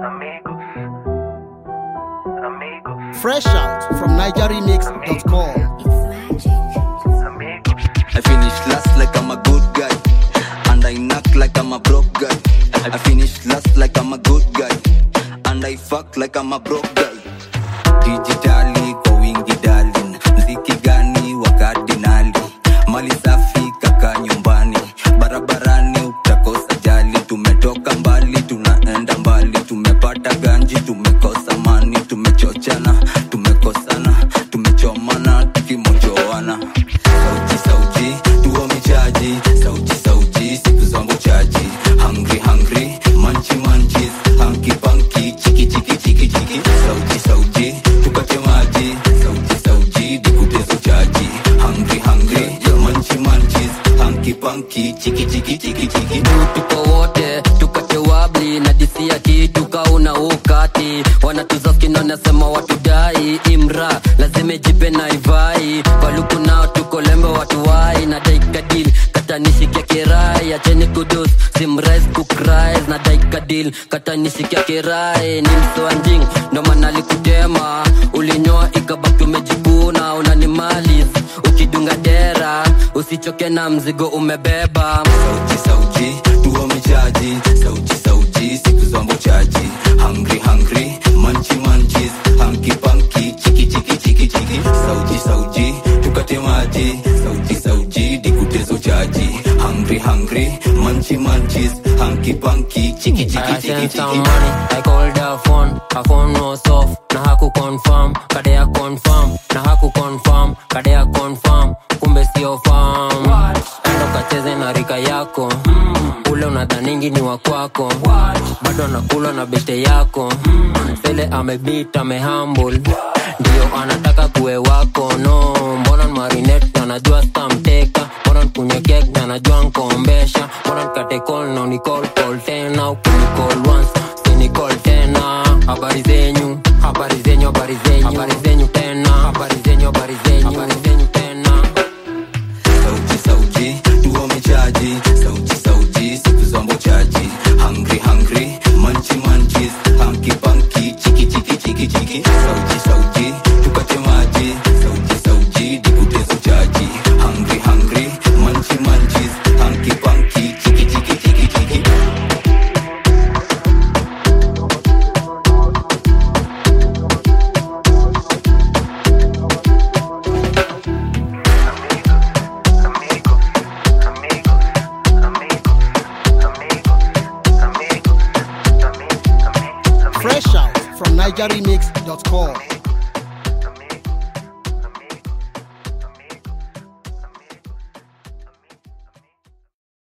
amigos, amigos, Fresh out from NigerRemix.com. amigos. I finish last like I'm a good guy. And I knock like I'm a broke guy. I finish last like I'm a good guy. And I fuck like I'm a broke guy. Digitali kwa wingi darling. Mziki gani wa kardinali. Mali safi kaka nyumbani. Barabarani utakosa jali. Tumetoka mbali tunaenda mbali. Tumepata ganji tumekosa mani. Tumechochana tumekosana. Tumechomana tukimojoana. Sauti sauti tuo michaji. Sauti sauti siku zangu chaji. Hungry hungry manchi manchis. Hanky panky chiki chiki chiki chiki. Sauti sauti tukate maji. Sauti sauti dikutezo chaji. Hungry hungry manchi manchis. Hanky panky chiki chiki chiki chiki. tuko wote tukate wabli na disia kitu kauna ukati wanatuzaskina nasema watudai imra lazima jipe na ivai valuku nao tuko lembe watuwai na daikadil katanishikia kirai acheni kudus simrais kukrais na daikadil katanishikia kirai ni msoanjing ndo maana likutema ulinyoa ikabaki umejikuna unanimalis ukidunga dera usichoke na mzigo umebeba sauti sauti tuo michaji sauti sauti siku zombo chaji hungry hungry manchi manchis hanky panky chiki chiki chiki chiki sauti sauti tukate maji sauti sauti dikutezo chaji hungry hungry manchi manchis hanky panky chiki chiki I chiki sent some chiki money, I called her phone, her phone was off, na haku confirm, kadea confirm, na haku confirm, kadea confirm, kumbe sio farm. Endo kacheze na rika yako, ule unadhaningi ni wa kwako, bado anakula na bete yako, sele amebit amehumble, ndio anataka kuwe wako, no, mbona marinette anajua stamteka, mbona kunye kek anajua nkombesha, mbona nkate call na unicall call tena, ukinicall once sinicall tena. Habari zenyu, habari zenyu, habari zenyu, habari zenyu tena, habari zenyu, habari zenyu, habari zenyu tena. sauti sauti tuo michaji sauti sauti siku zombo chaji hungry hungry manchi manchis hanky panky chiki chiki chiki chiki sauti sauti tukate maji sauti sauti dikutezo chaji hungry hungry manchi manchis hanky panky chiki chiki chiki chiki Amigos, amigos, amigos, amigos, amigos, amigos, amigos, Fresh out from NigerRemix.com.